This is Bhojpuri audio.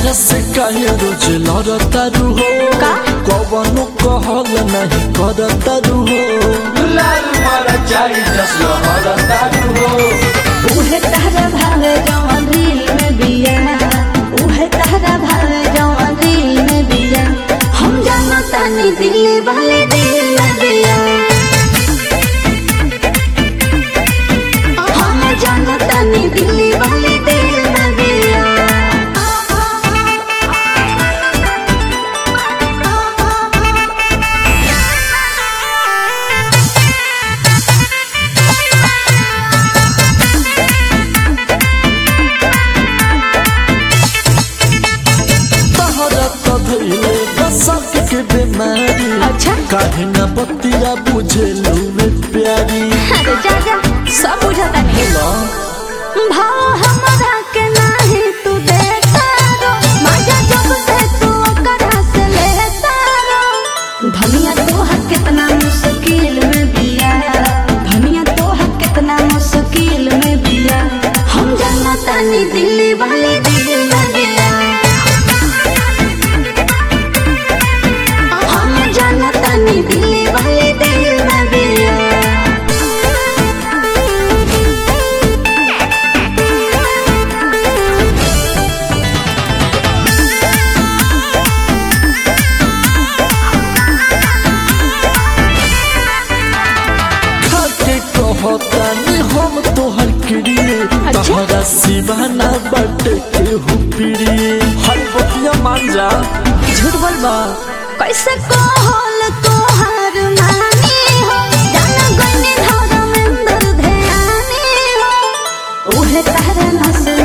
हमारा से काहे रोज लड़तारू हो का? कवनो कहल नहीं करतारू हो लाल मारा चाई जस लड़तारू हो उहे तहरा भावे जवन रील में बिया उहे तहरा भावे जवन रील में बिया हम जाना तानी दिल्ली वाले दिल में बिया हम जाना तानी दिल्ली वाले दिल में बिया तहरा तो धैले बसक के बीमारी अच्छा। काहे न बतिया बुझे लुवे प्यारी अरे जा जा सब बुझाता नहीं ला भाव हमरा के नाही तू देता रो मजा जब से तू ओकरा से लेता रो धनिया तोहर कितना मुश्किल में बिया धनिया तोहर कितना मुश्किल में बिया हम जाना तानी दिल्ली वाले दिल में बिया हम जाना तानी दिल्ली वाले दिल में बिया खाके कहतानी हम तोहर क्रिए अच्छा। तहरा सिवाना बटे के हु प्रिय हर बतिया मान जा झूठ बोलबा कैसे कहल तोहार नानी हो जान गनी धर्मेंद्र ध्यानी हो उहे तहरा नस